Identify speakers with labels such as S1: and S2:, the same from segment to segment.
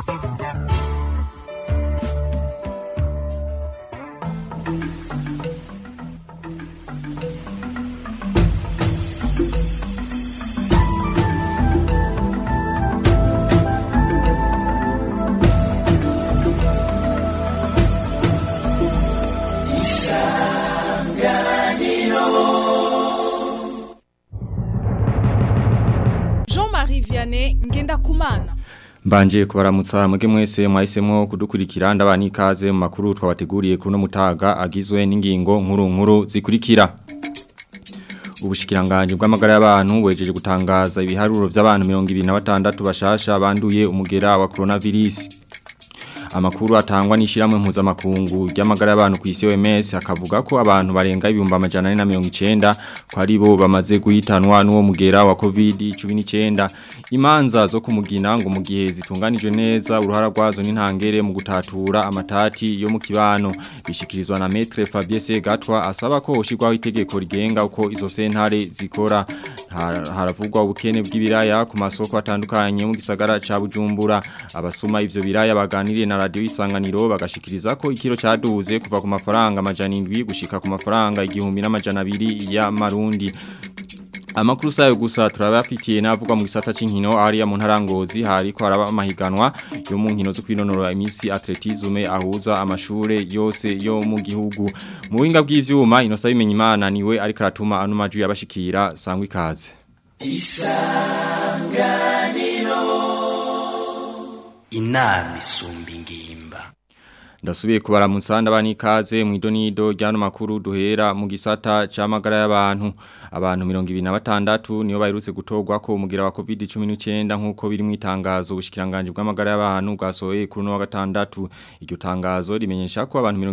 S1: Jean-Marie Vianney Ngendakumana
S2: Mbanje kubaramutsa mwege mwese mwahisemo kudukurikira ndabani ikaze mu makuru twabateguriye kuri no mutaga agizwe n'ingingo nkuru nkuru zikurikira Ubushikiranganje bw'amagara y'abantu wejeje gutangaza ibiharuro by'abantu 26 bashasha banduye umugera wa coronavirus Amakuru atangwa n'ishiramwe mpuzamakungu ry'amagara y'abantu ku isi OMS akavuga ko abantu barenga ibihumbi amajana na mirongo icenda ko ari bo bamaze guhitanwa n'uwo mugera wa COVID-19 imanza zo kumugina ngo mu gihe zitunganijwe neza uruhara rwazo n'intangere mu gutatura amatati yo mu kibano bishikirizwa na Maître Fabien Segatwa asaba ko ushirwaho itegeko rigenga uko izo sentare zikora haravugwa ubukene bw'ibiraya ku masoko atandukanye mu gisagara ca Bujumbura abasuma ivyo biraya baganiriye na radio isanganiro bagashikiriza ko ikiro caduze kuva ku mafaranga amajana 7 gushika ku mafaranga igihumbi n'amajana 2 ya marundi Amakuru sayo gusa turabafitiye navuga mu gisata c'inkino ari mu ntarangozi hariko haraba amahiganwa yo mu nkino zo kwinonora imisi atletisme ahuza amashure yose yo mu gihugu mu buhinga bw'ivyuma inosa bimenya imana niwe ariko aratuma ano maju yabashikira sangwa ikaze
S3: Isanganiro Inami isumba ingimba
S2: Ndasubiye kubaramutsa ndabani ikaze mu idonido ryano makuru duhera mu gisata c'amagara y'abantu abantu 26 niyo baherutse gutogwa ko umugira wa COVID-19 nkuko biri mu itangazo ubushikiranganje bw'amagara y'abantu bwasohoye kuri no wa gatandatu iryo tangazo rimenyesha ko abantu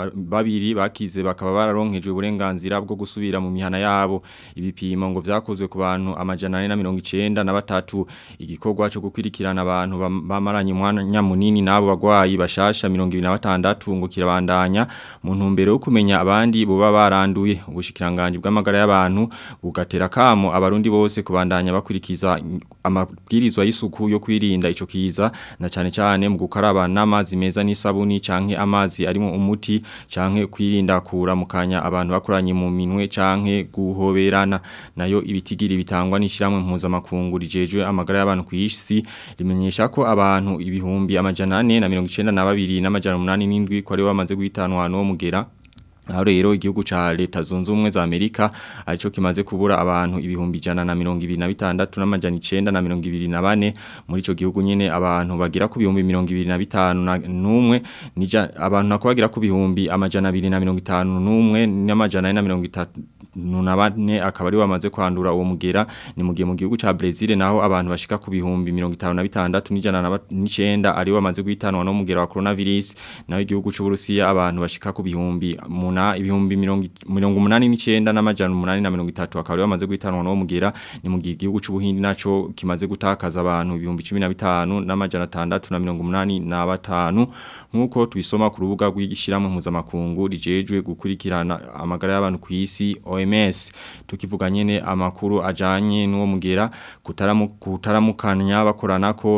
S2: 22 bakize bakaba bararonkejwe uburenganzira bwo gusubira mu mihana yabo ibipimo ngo vyakozwe ku bantu amajana 493 na batatu igikorwa cyo gukwirikirana abantu bamaranye umwanya munini nabo bagwayi bashasha 22 batandatu ngo kirabandanya mu ntumbero yo kumenya abandi boba baranduye ubushikiranganje bw'amagara y'abantu bugatera kamo abarundi bose kubandanya bakurikiza amabwirizwa y'isuku yo kwirinda ico kiza na cyane cyane mu gukaraba n'amazi meza n'isabuni canke amazi arimo umuti canke kwirinda kura mukanya abantu bakoranye mu minwe canke guhoberana nayo ibitigiri bitangwa n'ishiramwe mpuzamakungu rijejwe amagara y'abantu ku isi rimenyesha ko abantu ibihumbi amajana 4 na 92 n'amajana umunani n'indwi ko ari bamaze guhitanwa no mugera aho rero igihugu ca leta zunze ubumwe za Amerika arico kimaze kubura abantu ibihumbi jana na mirongo ibiri na bitandatu n'amajana icenda na mirongo ibiri na bane muri ico gihugu nyene abantu bagira ku bihumbi mirongo ibiri na bitanu n'umwe abantu nako bagira ku bihumbi amajana abiri na mirongo itanu n'umwe n'amajana na mirongo itatu na bane akaba ari bamaze kwandura uwo mugera ni mu gihe mu gihugu ca Brazil naho abantu bashika ku bihumbi mirongo itanu na bitandatu n'ijana n'icenda ari bamaze guhitanwa no mugera wa coronavirus naho igihugu c'Uburusiya abantu bashika ku bihumbi muna ibihumbi mirongo umunani n'icenda n'amajana umunani na mirongo itatu akaba ari bamaze guhitanwa no mugera ni mu gihe igihugu c'Ubuhindi naco kimaze gutakaza abantu ibihumbi cumi na bitanu n'amajana atandatu na mirongo umunani na batanu nk'uko tubisoma ku rubuga rw'ishyirahamwe mpuzamakungu rijejwe gukurikirana amagara y'abantu ku isi OMS tukivuga nyene amakuru ajanye n'uwo mugera kutaramukanya bakorana ko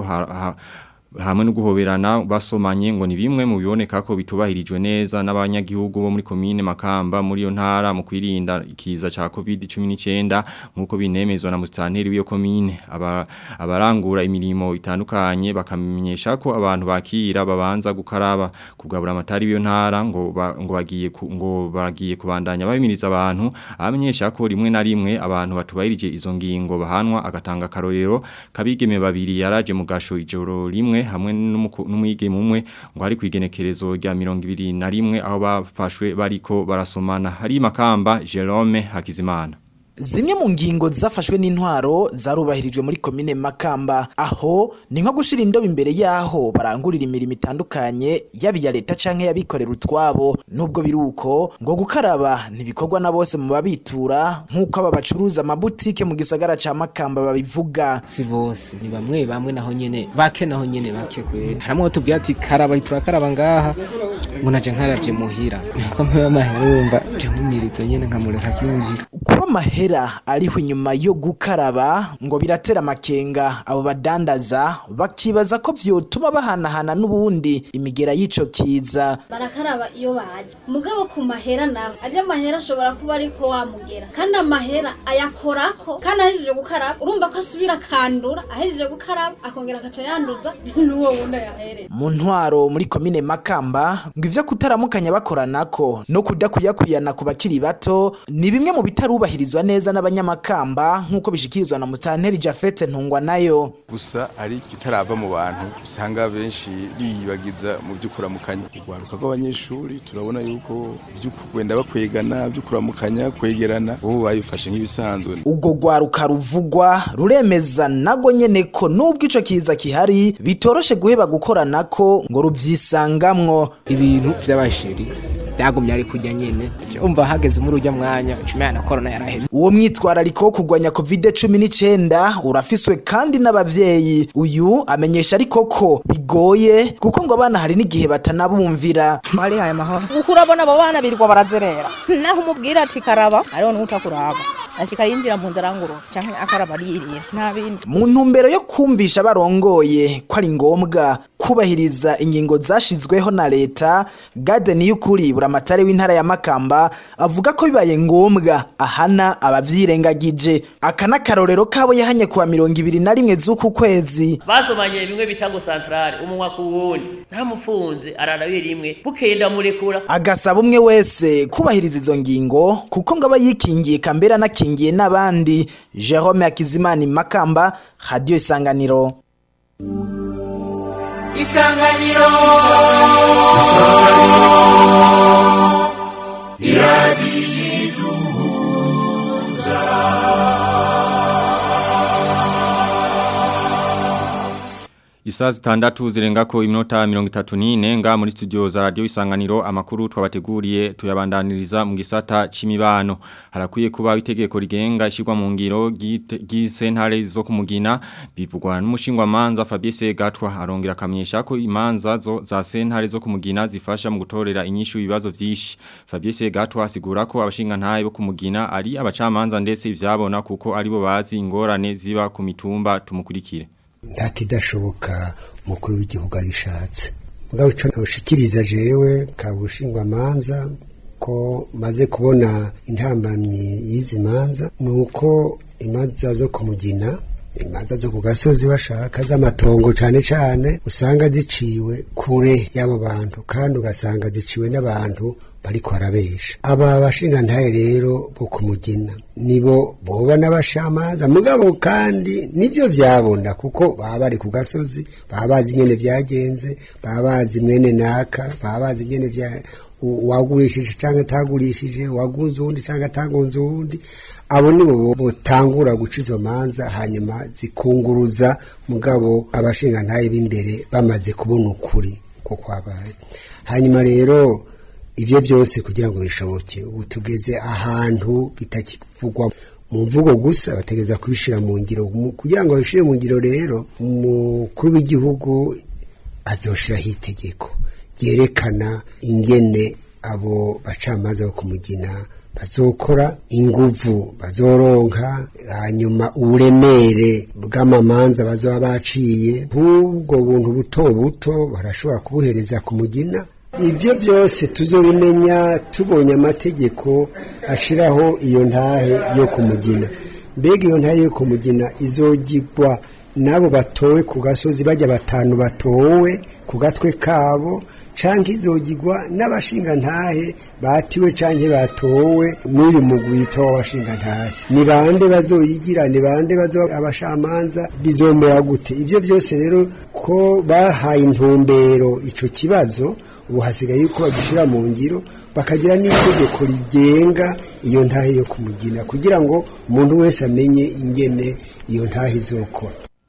S2: hamwe no guhoberana basomanye ngo ni bimwe mu biboneka ko bitubahirijwe neza n'abanyagihugu bo muri commune Makamba muri yo ntara mu kwirinda ikiza ca COVID-19 nkuko binemezwa na mustanteri w'iyo commune abarangura imirimo itandukanye bakamenyesha ko abantu bakira babanza gukaraba kugabura amatari w'iyo ntara ngo ngo bagiye ngo bagiye kubandanya babimiriza abantu amenyesha ko rimwe na rimwe abantu batubahirije izo ngingo bahanwa agatanga karorero kabigeme babiri yaraje mu gasho ijoro rimwe hamwe n'umwigeme umwe ngo hari kwigenekerezo rya 21 aho bafashwe bariko barasomana hari makamba Jerome Hakizimana
S4: Zimwe mu ngingo zafashwe n'intwaro zarubahirijwe muri komine Makamba aho ni nko gushira indobo imbere yaho barangurira imirimo itandukanye yabiya leta canke yabikorera utwabo nubwo biruko ngo gukaraba ntibikorwa na bose mu babitura nkuko aba bacuruza amabutike mu gisagara ca Makamba babivuga
S5: si bose ni bamwe bamwe naho nyene bake naho nyene bake kwe haramwe tubwira ati karaba turakaraba ngaha ngo naje nkaravye muhira nako mpewe amahera urumva je nkumirizo nyene nkamureka kinjira
S4: kuba amahera amahera ariho inyuma yo gukaraba ngo biratera amakenga abo badandaza bakibaza ko vyotuma bahanahana n'ubundi imigera y'ico kiza
S6: barakaraba iyo baje mugabo ku mahera naho ajya amahera ashobora kuba ariko wamugera kandi amahera ayakorako kandi ahejeje gukaraba urumva ko asubira akandura ahejeje gukaraba akongera akaca yanduza n'uwo wundi ayahereza
S4: mu ntwaro muri komine makamba ngo ivyo kutaramukanya bakoranako no kudakuyakuyana ku bakiri bato ni bimwe mu bitarubahirizwa neza n'abanyamakamba nk'uko bishikirizwa na musanteri jafete ntungwa nayo
S7: gusa ari kitarava mu bantu usanga benshi biyibagiza mu vy'ukuramukanya urwaruka rw'abanyeshuri turabona yuko vy'ukwenda bakwegana vy'ukuramukanya kwegerana bo babifashe nk'ibisanzwe
S4: ubwo rwaruka ruvugwa ruremeza nago nyene ko nubwo ico kiza kihari bitoroshe guheba gukoranako ngo ruvyisangamwo
S5: ibintu vy'abasheri byagumye ari kujya nyene umva hageze muri ujya mwanya cumi na korona yaraheze
S4: uwo mwitwarariko wo kurwanya covid cumi n'icenda urafiswe kandi n'abavyeyi uyu amenyesha ariko ko bigoye kuko ngo abana hari n'igihe batanabumvira
S8: barihaye amahoro kuko urabona abo bana birirwa barazerera naho umubwira ati karaba ariho n'utakuraba ashika yinjira mu nzara nguru canke akaraba ariyiriye nta bindi
S4: mu ntumbero yo kumvisha barongoye ko ari ngombwa kubahiriza ingingo zashizweho na leta gade niyukuri buramatari w'intara ya makamba avuga ko bibaye ngombwa ahana abavyirengagije aka n'akarorero kabo yahanye kuwa mirongo ibiri na rimwe z'uku kwezi
S9: basomanye bimwe bita ngo santrale umunwa ku wundi ntamufunze ararabe rimwe bukeye ndamurekura
S4: agasaba umwe wese kubahiriza izo ngingo kuko ngo aba yikingiye kambere anakingiye n'abandi jerome hakizimana makamba radiyo isanganiro
S3: isanganiro iradiyo
S2: Isaa zitandatu zirengako iminota mirongo itatu n'ine nga muri studio za radio isanganiro amakuru twabateguriye tuyabandaniriza mu gisata c'imibano harakwiye kuba itegeko rigenga ishirwa mu ngiro ry'isentare zo kumugina bivugwa n'umushingwa manza Fabien Segatwa arongera akamenyesha ko imanza zo za sentare zo kumugina zifasha mu gutorera inyishu ibibazo vyinshi Fabien Segatwa asigura ko abashinga ntaye bo kumugina ari abacamanza ndetse ivyabona kuko aribo bazi ingorane ziba ku mitumba tumukurikire
S10: nta kidashoboka umukuru w'igihugu abishatse mugabo icyo nawushikiriza jewe kabushingwa manza ko maze kubona intambamyi y'izi manza ni uko imanza zo kumugina imanza zo ku gasozi bashaka z'amatongo cyane cyane usanga ziciwe kure y'abo bantu kandi ugasanga ziciwe n'abantu bariko barabesha aba bashinga ntaye rero bo kumugina nibo boba n'abashamaza mugabo kandi nibyo vyabona kuko baba bari ku gasozi baba bazi nyene vyagenze baba bazi mwene naka baba bazi nyene vya wagurishije canke atagurishije wagunze uwundi canke atagunze uwundi abo nibo botangura guca izo manza hanyuma zikunguruza mugabo abashinga ntaye b'imbere bamaze kubona ukuri ko kwabaye hanyuma rero ibyo byose kugira ngo bishoboke ubu tugeze ahantu bitakivugwa mu mvugo gusa bategeza kubishyira mu ngiro kugira ngo babishyire mu ngiro rero umukuru w'igihugu azoshiraho itegeko ryerekana ingene abo bacamanza bo kumugina bazokora inguvu bazoronka hanyuma uburemere bw'amamanza bazoba baciye nk'ubwo buntu buto buto barashobora kubuhereza ku mugina ibyo byose tuzobimenya tubonye amategeko ashiraho iyo ntahe yo kumugina mbega iyo ntahe yo kumugina izogirwa n'abo batowe ku gasozi bajya batanu batowe ku gatwe kabo canke izogirwa n'abashinga ntahe batiwe canke batowe n'uyu mugwita w'abashinga ntahe ni bande bazoyigira ni bande bazo abashamanza bizomera gute ibyo byose rero ko bahaye intumbero ico kibazo ubu hasigaye yuko bagishyira mu ngiro bakagira n'itegeko rigenga iyo ntahe yo kumugina kugira ngo umuntu wese amenye ingene iyo ntahe izokora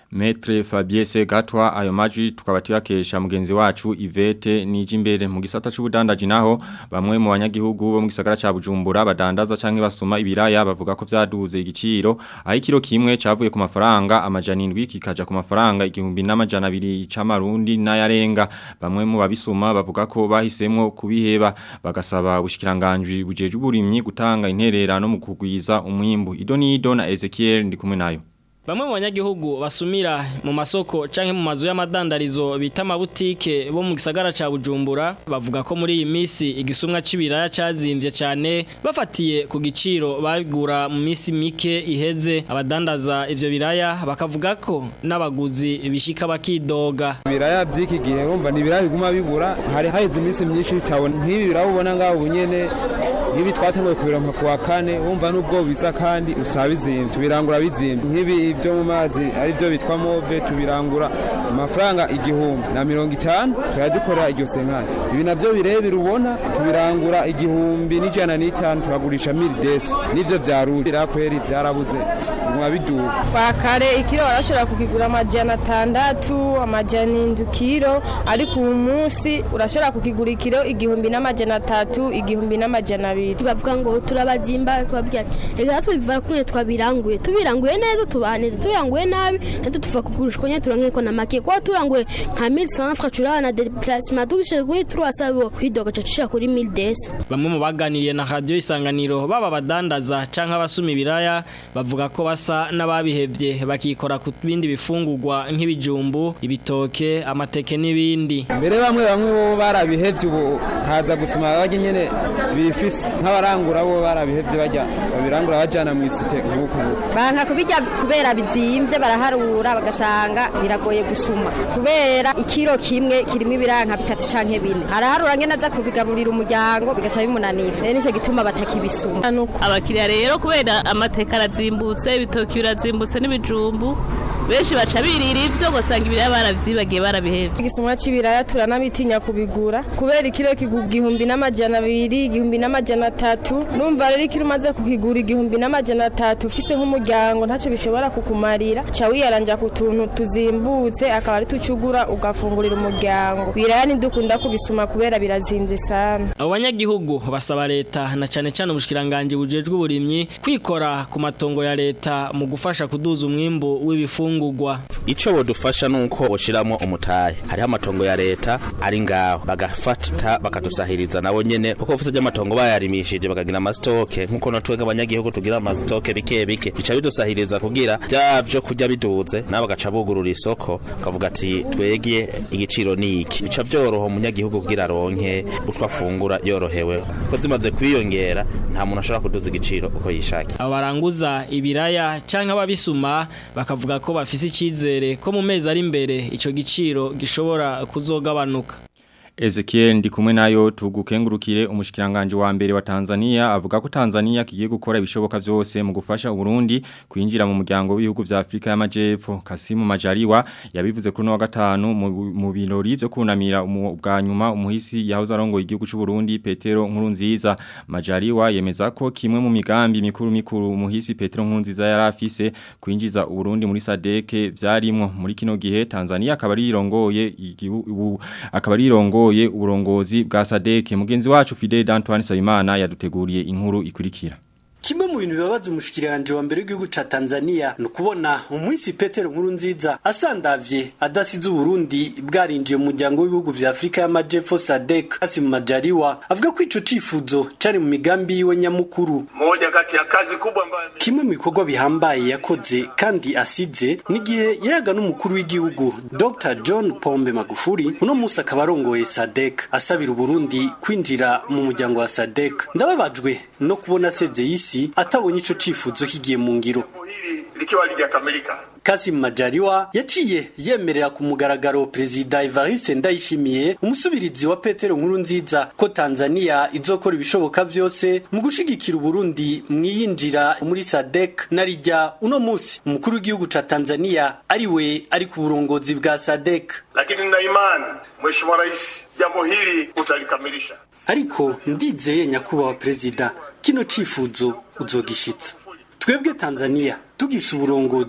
S2: Metre Fabien Segatwa ayo majwi tukaba tuyakesha mugenzi wacu Ivete Nijimbere mu gisata c'ubudandaji naho bamwe mu banyagihugu bo mu gisagara ca Bujumbura badandaza canke basoma ibiraya bavuga ko vyaduze igiciro aho ikiro kimwe cavuye ku mafaranga amajana 7 kikaja ku mafaranga igihumbi n'amajana 2 c'amarundi n'ayarenga bamwe mu babisoma bavuga ko bahisemwo kubiheba bagasaba ubushikiranganje bujeje uburimyi gutanga intererano mu kugwiza umwimbu Idonido na Ezekiel ndi kumwe nayo
S11: Bamwe mu banyagihugu basumira mu masoko canke mu mazu y'amadandarizo bita amabutike bo mu gisagara ca Bujumbura bavuga ko muri iyi misi igisumwa c'ibiraya cazimvye cyane bafatiye ku giciro bagura mu misi mike iheze abadandaza ivyo biraya bakavuga ko n'abaguzi bishika bakidoga
S12: ibiraya by'iki gihe wumva ni ibiraya biguma bibura hari haheze iminsi myinshi bitabona nk'ibi biraya ubona ngaho ubunyene nk'ibi twatanguye kubironka ku wa kane wumva n'ubwo biza kandi usaba bizimvye tubirangura bizimvye nk'ibi ibyo mu mazi ari byo bitwa move tubirangura amafaranga igihumbi na mirongo itanu turadukorera iryo senkani ibi navyo birebire ubona tubirangura igihumbi n'ijana n'itanu turagurisha mili desi nivyo vyaruri birakweri vyarabuze biguma biduga
S13: kwa kare ikiro barashobora kukigura amajana atandatu amajana indwi kiro ariko uyu munsi urashobora kukigura ikiro igihumbi n'amajana atatu igihumbi n'amajana abiri
S14: bavuga ngo turabazimba tubabwira ati reka tubivara kumwe twabiranguye tubiranguye neza tubaha neza tubiranguye nabi natwe tuva kugurishwa nyine turanguye ko na make kuba turanguye nka mille cent francs turabona na déplacement tugishije kuri trois sabo kwidoga cacishira kuri mille desa
S11: Bamwe mu baganiriye na radio isanganiro baba badandaza canke abasuma ibiraya bavuga ko basa n'ababihevye bakikora ku bindi bifungurwa nk'ibijumbu ibitoke amateke n'ibindi
S12: mbere bamwe bamwe bo barabihevye ubu haza gusuma bajye nyene bifise nk'abarangura bo barabihevye bajya babirangura bajana mu isite nk'uko
S15: banka kubijya kubera bizimvye baraharura bagasanga biragoye gusuma kubera ikiro kimwe kirimo ibiranka bitatu canke bine araharura ngene aza kubigaburira umuryango bigaca bimunanira rero nico gituma batakibisuma
S16: abakiriya rero kubera amateka arazimbutse ibitoki birazimbutse n'ibijumbu benshi baca birira ivyo gusanga ibiraya baravyibagiye barabihevye
S13: igisumwa c'ibiraya turanabitinya kubigura kubera ikiro kigura igihumbi n'amajana abiri igihumbi n'amajana atatu numva rero ikiro umaze kukigura igihumbi n'amajana atatu ufise nk'umuryango ntacyo bishobora kukumarira ca wiyaranja ku tuntu tuzimbutse akaba ari tucugura ugafungurira umuryango biraya ntidukunda kubisuma kubera birazimvye sana
S11: abo banyagihugu basaba leta na cane cane ubushikiranganje bujejwe uburimyi kwikora ku matongo ya leta mu gufasha kuduza umwimbu w'ibifungurwa
S17: ico bodufasha nuko boshiramo umutahe hariho amatongo ya leta ari ngaho bagafata bakadusahiriza nabo nyene kuko ufise ry'amatongo bayarimishije bakagira amasitoke nkuko natwega abanyagihugu tugira amasitoke bike bike bica bidusahiriza kugira vyavyo kurya biduze nabo bagaca bugurura isoko kavuga ati twegye igiciro niki bica vyoroha umunyagihugu kugira aronke utwo afungura yorohewe ko zimaze kwiyongera nta muntu ashobora kuduza igiciro uko yishakiye
S11: abo baranguza ibiraya canke ababisuma bakavuga ko bafise icizere ko mu mezi ari imbere ico giciro gishobora kuzogabanuka
S2: Ezekiel ndi kumwe nayo tugukengurukire umushikiranganje wa mbere wa Tanzania avuga ko Tanzania kigiye gukora ibishoboka vyose mu gufasha Burundi kwinjira mu muryango w'ibihugu vya Afrika y'Amajepfo Kasimu Majaliwa yabivuze kuri no wa gatanu mu birori byo kunamira bwa nyuma umuhisi yahoze arongoye igihugu cy'u Burundi Petero Nkurunziza Majaliwa yemeza ko kimwe mu migambi mikuru mikuru umuhisi Petero Nkurunziza yarafise kwinjiza Burundi muri SADC vyarimwo muri kino gihe Tanzania akaba ari irongoye igihugu akaba ari irongoye uyoboye uburongozi bwa Sadeke mugenzi wacu Fidel Antoine Sayimana yaduteguriye inkuru ikurikira
S18: Kimwe mu bintu bibabaza umushikiranje wa mbere w'igihugu ca Tanzania no kubona umwisi Petero nkuru nziza asandavye adasize Burundi bwarinjiye mu muryango w'ibihugu vya Afrika y'Amajepfo SADC Kasim Majaliwa avuga ko ico cifuzo cari mu migambi yiwe nyamukuru
S19: moja kati ya kazi kubwa ambayo
S18: kimwe mu bikorwa bihambaye yakoze kandi asize n'igihe yayaga n'umukuru w'igihugu Dr John Pombe Magufuli uno musi akaba arongoye SADC asabira Burundi kwinjira mu muryango wa SADC ndababajwe no kubona aseze isi atabonye ico cifuzo kigiye mu ngiro
S19: likiwa lijakamilika
S18: Kasim Majaliwa yaciye yemerera ku mugaragaro Perezida Evariste Ndayishimiye umusubirizi wa Petero Nkurunziza ko Tanzania izokora ibishoboka vyose mu gushigikira Burundi mwiyinjira muri SADC narijya uno musi umukuru w'igihugu ca Tanzania ari we ari ku burongozi bwa SADC
S19: lakini nina imani Mheshimiwa Rais jambo hili utalikamilisha
S18: ariko ndizeye nyakubahwa perezida kino cifuzo uzogishitsa twebwe Tanzania tugisha uburongozi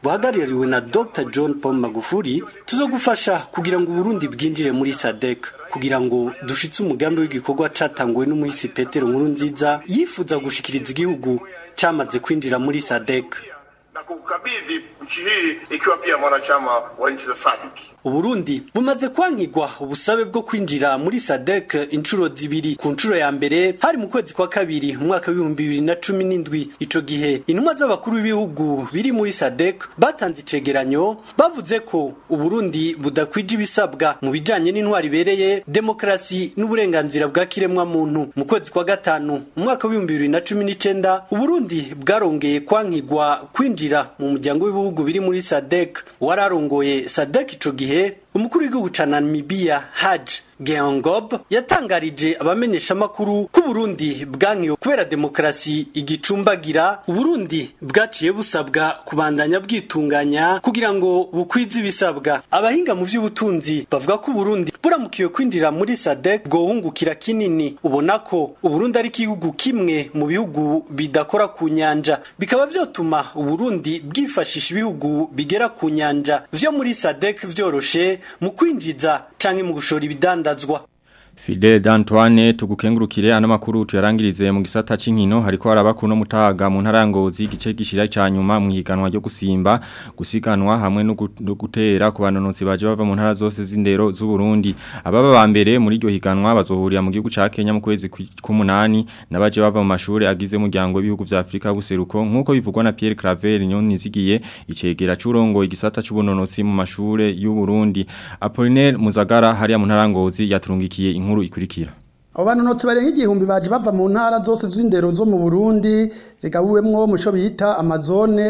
S18: buhagarariwe na Dr John Paul Magufuli tuzogufasha kugira ngo Burundi bwinjire muri SADC kugira ngo dushitse umugambi w'igikorwa catanguwe n'umuhisi Petero Nkuru nziza yifuza gushikiriza igihugu cyamaze kwinjira muri SADC
S19: na kukabidhi nchi hii ikiwa pia mwanachama wa nchi za SADC.
S18: Uburundi bumaze kwankigwa ubusabe bwo kwinjira muri SADC inshuro zibiri ku nshuro ya mbere hari mu kwezi kwa kabiri mu mwaka w'ibihumbi bibiri na cumi n'indwi ico gihe intumwa z'abakuru b'ibihugu biri muri SADC batanze icegeranyo bavuze ko Uburundi budakwije ibisabwa mu bijanye n'intwari ibereye demokarasi n'uburenganzira bwa kiremwa muntu mu kwezi kwa gatanu mu mwaka w'ibihumbi bibiri na cumi n'icenda Uburundi bwarongeye kwankigwa kwinjira mu muryango w'ibihugu biri muri SADC wararongoye SADC ico gihe umukuru w'igihugu ca Namibia Haj Geongob yatangarije abamenyesha makuru ko Burundi bwankiwe kubera demokarasi igicumbagira Burundi bwaciye busabwa kubandanya bwitunganya kugira ngo bukwize ibisabwa abahinga mu vy'ubutunzi bavuga ko Burundi buramukiwe kwinjira muri SADC bwohungukira kinini ubona ko Uburundi ari igihugu kimwe mu bihugu bidakora ku nyanja bikaba vyotuma Uburundi bwifashisha ibihugu bigera ku nyanja vyo muri SADC vyoroshe mu kwinjiza canke mu gushora ibidandazwa
S2: Fidel D'Antoine tugukengurukire ano makuru tuyarangirize mu gisata c'inkino hariko harabako no mutaga mu ntarangozi gice gishira cyanyuma mu higanwa ryo gusimba gusiganwa hamwe no gutera ku banonotsi baje bava mu ntara zose z'indero z'u Burundi ababa ba mbere muri iryo higanwa bazohurira mu gihugu ca Kenya mu kwezi k'umunani nabaje bava mu mashuri agize umuryango w'ibihugu vya Afrika buseruko nkuko bivugwa na Pierre Claver Nyoni zigiye icegera c'urongo igisata c'ubunonotsi mu mashure y'u Burundi Apollinaire Muzagara hariya mu ntarangozi yaturungikiye inkuru ikurikira
S20: abo banonotsi barenga igihumbi baje bava mu ntara zose z'indero zo mu Burundi zigabuwemwo mu cyo bita amazone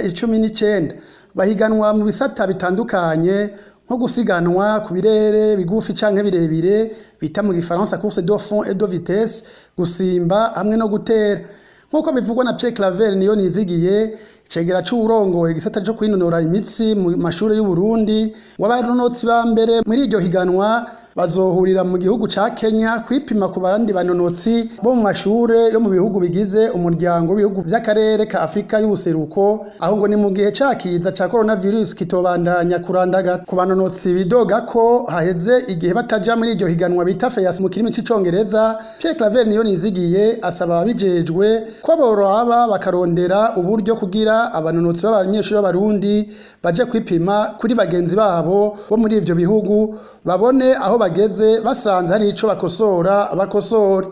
S20: 19 bahiganwa mu bisata bitandukanye nko gusiganwa ku birere bigufi canke birebire bita mu gifaransa course de fond et de vitesse gusimba hamwe no gutera nkuko bivugwa na Pierre Claver niyo nizigiye cegera c'urongo igisata cyo kwinonora imitsi mu mashuri y'u Burundi wabaronotsi ba mbere muri iryo higanwa bazohurira mu gihugu ca Kenya kwipima ku bandi banonotsi bo mu mashure yo mu bihugu bigize umuryango w'ibihugu vy'akarere ka Afrika y'ubuseruko aho ngo ni mu gihe cakiza ca coronavirus kitobandanya kurandaga ku banonotsi bidoga ko haheze igihe bataja muri iryo higanwa bita FEAS mu kirimi c'icongereza Pierre Claver niyo nizigiye asaba ababijejwe ko boraba bakarondera uburyo kugira abanonotsi b'abanyeshuri b'abarundi baje kwipima kuri bagenzi babo bo muri ivyo bihugu babone aho bageze basanze hari ico bakosora bakosore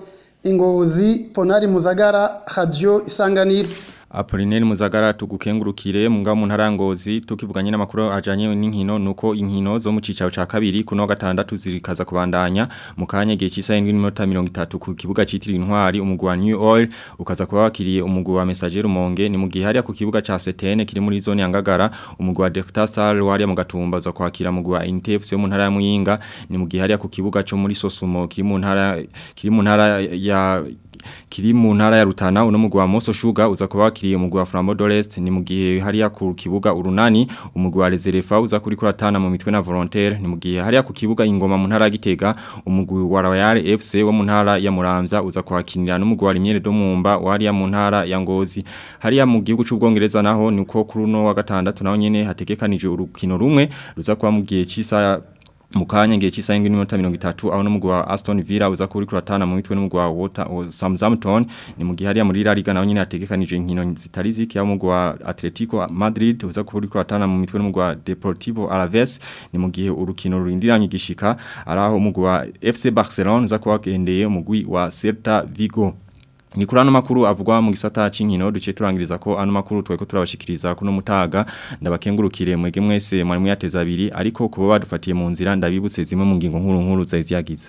S20: ingozi ponari muzagara radio isanganiro
S2: Apolineri Muzagara tugukengurukire munga mu ntarangozi tukivuganye n'amakuru ajanye n'inkino nuko inkino zo mu cicaro ca kabiri kuno gatandatu zirikaza kubandanya mu kanya gihe cisa 7:30 ku kibuga citiri intwari umugwi wa New Oil ukaza kuba wakiriye umugwi wa Messager Rumonge ni mu gihe hariya ku kibuga ca Setene kiri muri zone ya Ngagara umugwi wa Delta Star wari mu gatumba zo kwakira umugwi wa INTFC mu ntara ya Muyinga ni mu gihe hariya ku kibuga cyo muri Sosumo kiri mu ntara kiri mu ntara ya kiri mu ntara ya Rutana uno mugwi wa Moso Sugar uza kuba wakiriye umugwi wa Flambeau d'Orest ni mu gihe hariya ku kibuga urunani umugwi wa Reserva uza kuri kuratana mu mitwe na Volontaire ni mu gihe hariya ku kibuga ingoma mu ntara ya Gitega umugwi wa Royal FC wo mu ntara ya Muramvya uza kwakinira n'umugwi wa Limiere do Mumba wariya mu ntara ya Ngozi hariya mu gihugu c'ubwongereza naho niko kuri uno wa gatandatu naho nyene hategekanije urukino rumwe ruza kuba mu gihe c'isa mukanya ngiye chisa ingi minota 30 aho numugwa wa Aston Villa uza kuri kuratana mu mitwe numugwa wa Water Southampton ni mu gihe hariya muri La Liga naho nyine hategekanije inkino zitari ziki ya mugwa wa Atletico Madrid uza kuri kuratana mu mitwe numugwa wa Deportivo Alaves ni mu gihe urukino rurindiranye gishika araho umugwa wa FC Barcelona uza kubagendeye umugwi wa Celta Vigo ni kuri ano makuru avugwa mu gisata c'inkino duce turangiriza ko ano makuru tweko turabashikiriza kuno mutaga ndabakengurukire mwege mwese mwari muyateza abiri ariko kuba badufatiye mu nzira ndabibutse zimwe mu ngingo nkuru nkuru zaziyagize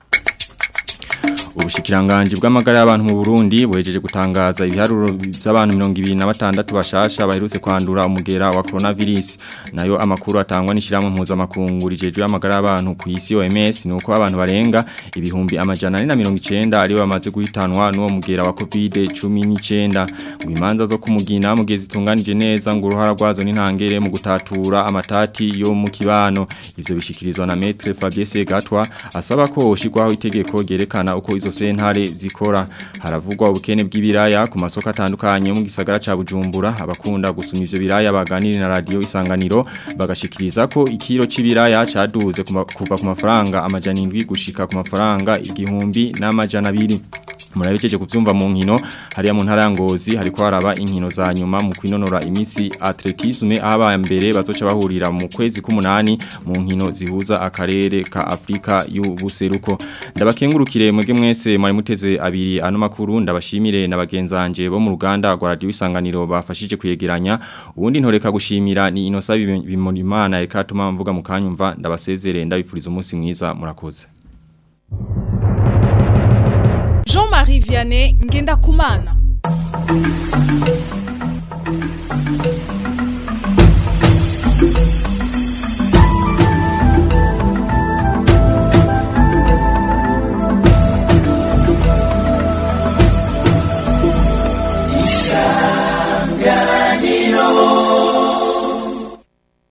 S2: Ubushikiranganji bw'amagara y'abantu mu Burundi buhejeje gutangaza ibiharuro by'abantu 226 bashasha baherutse kwandura umugera wa coronavirus nayo amakuru atangwa n'ishiramwe mpuza makungu rijeje y'amagara y'abantu ku isi OMS nuko abantu barenga ibihumbi amajana 490 ari bamaze guhitanwa n'uwo mugera wa COVID-19 ngo imanza zo kumugina mu gihe zitunganije neza ngo uruhara rwazo n'intangere mu gutatura amatati yo mu kibano ivyo bishikirizwa na Maître Fabien Segatwa asaba ko hoshigwaho itegeko ryerekana uko izo sentare zikora haravugwa ubukene bw'ibiraya ku masoko atandukanye mu gisagara ca Bujumbura abakunda gusuma ivyo biraya baganira na radio isanganiro bagashikiriza ko ikiro c'ibiraya caduze kuva ku mafaranga amajana 7 gushika ku mafaranga igihumbi n'amajana 2 murabiceje kuvyumva mu nkino hariya mu ntara ya Ngozi hariko haraba inkino za nyuma mu kwinonora imisi atletisme aba mbere bazoca bahurira mu kwezi k'umunani mu nkino zihuza akarere ka Afrika y'ubuseruko ndabakengurukire mwege mwese mwari muteze abiri ano makuru ndabashimire na bagenzanje bo mu ruganda rwa radio isanganiro bafashije kuyegeranya ubundi ntoreka gushimira ni inosa bimonimana reka tuma mvuga mu kanyumva ndabasezere ndabifuriza umunsi mwiza murakoze
S1: Jean-Marie Vianney Ngenda Kumana